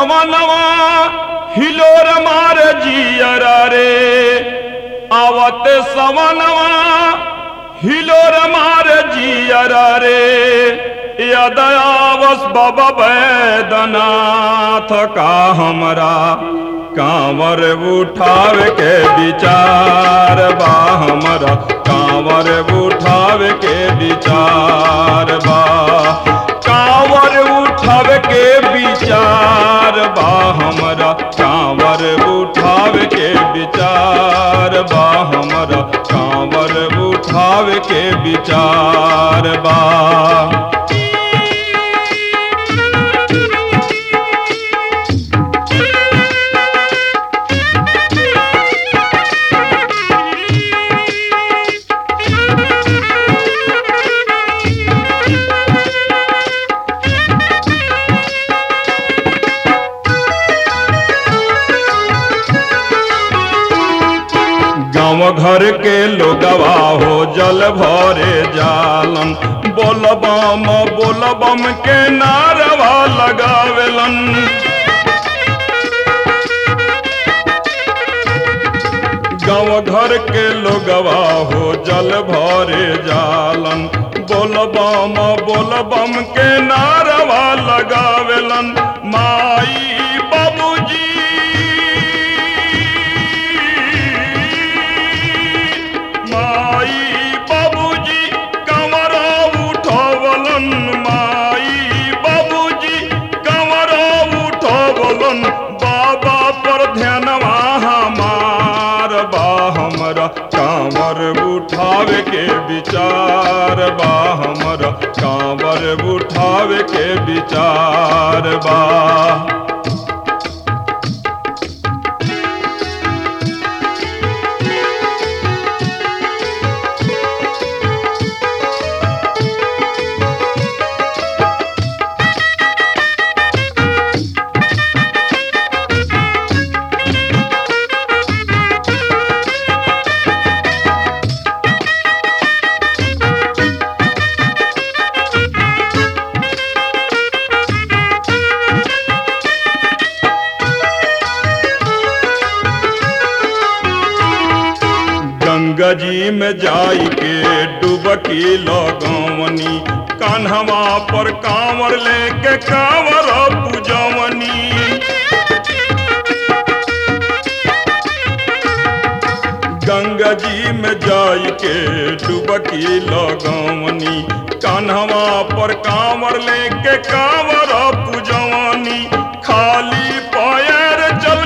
सवनवा हिलोर मार जियरा रे आवत सवनवा हिलोर मार जियरा रे यदयावस बाबा बैदनाथ का हमरा कांवर उठाव के विचार बा हमरा कांवर उठाव के विचार बा कांवर उठाव के विचार बा हमरा कांवर उठाव के विचार बा हमरा कांवर उठाव के विचार बा गाँव घर के लोगवा हो जल भरे जालन बोलबम बोलबम के नारवा लगावेलन गाँव घर के लोगवा हो जल भरे जालन बोलबम बोलबम के नारवा लगावेलन माई बाबूजी माई बाबूजी कमरा उठवलन माई बाबूजी कमरा उठवलन बाबा पर ध्यानवा हमार बा हमरा कांवर उठावे के विचार बा हमरा कांवर उठावे के विचार बा गंगा जी में जाई के डुबकी लगवनी कान्हवा पर कांवर लेके कांवर पूजवनी गंगा जी में जाई के डुबकी लगवनी कान्हवा पर कांवर लेके कांवर पूजवनी खाली पैर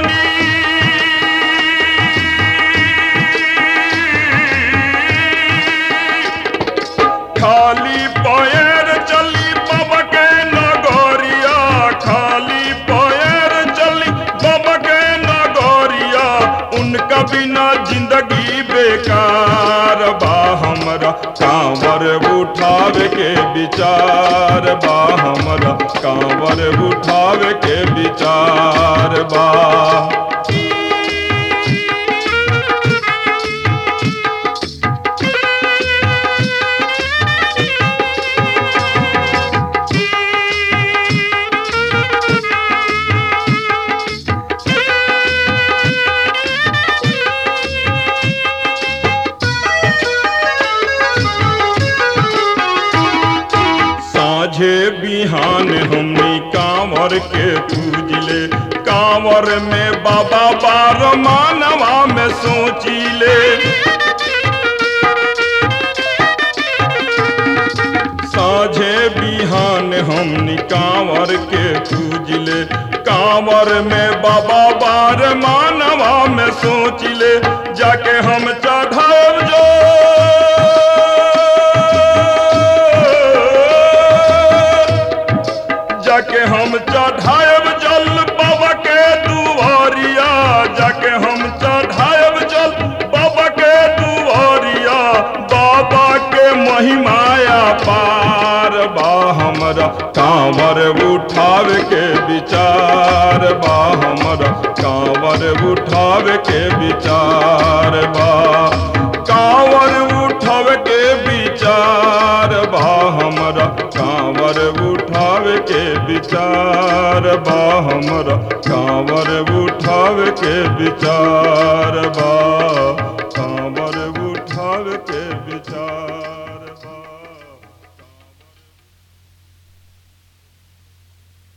चलनी खाली पैर चली बाबा के नगरिया खाली पैर चली बाबा के नगरिया उनका बिना जिंदगी बेकार बा हमरा कांवर उठावे के विचार बा हमरा कांवर उठावे के विचार बा साझे बिहान हमनी कांवर के पूजले कांवर में बाबा बार मानवा में सोचिले साझे बिहान हमनी कांवर के पूजले कांवर में बाबा बार मानवा में सोचिले जाके हम चढ़ाव जो जाके हम चढ़ाएब जल बाबा के दुआरिया जाके हम चढ़ाएब जल बाबा के दुआरिया बाबा के महिमाया पार बा हमरा कांवर उठावे के विचार बा हमरा कांवर उठावे के विचार बा कांवर उठावे के विचार बा हमरा कांवर उठावे के विचार विचार बा हमरा कांवर उठावे के विचार बा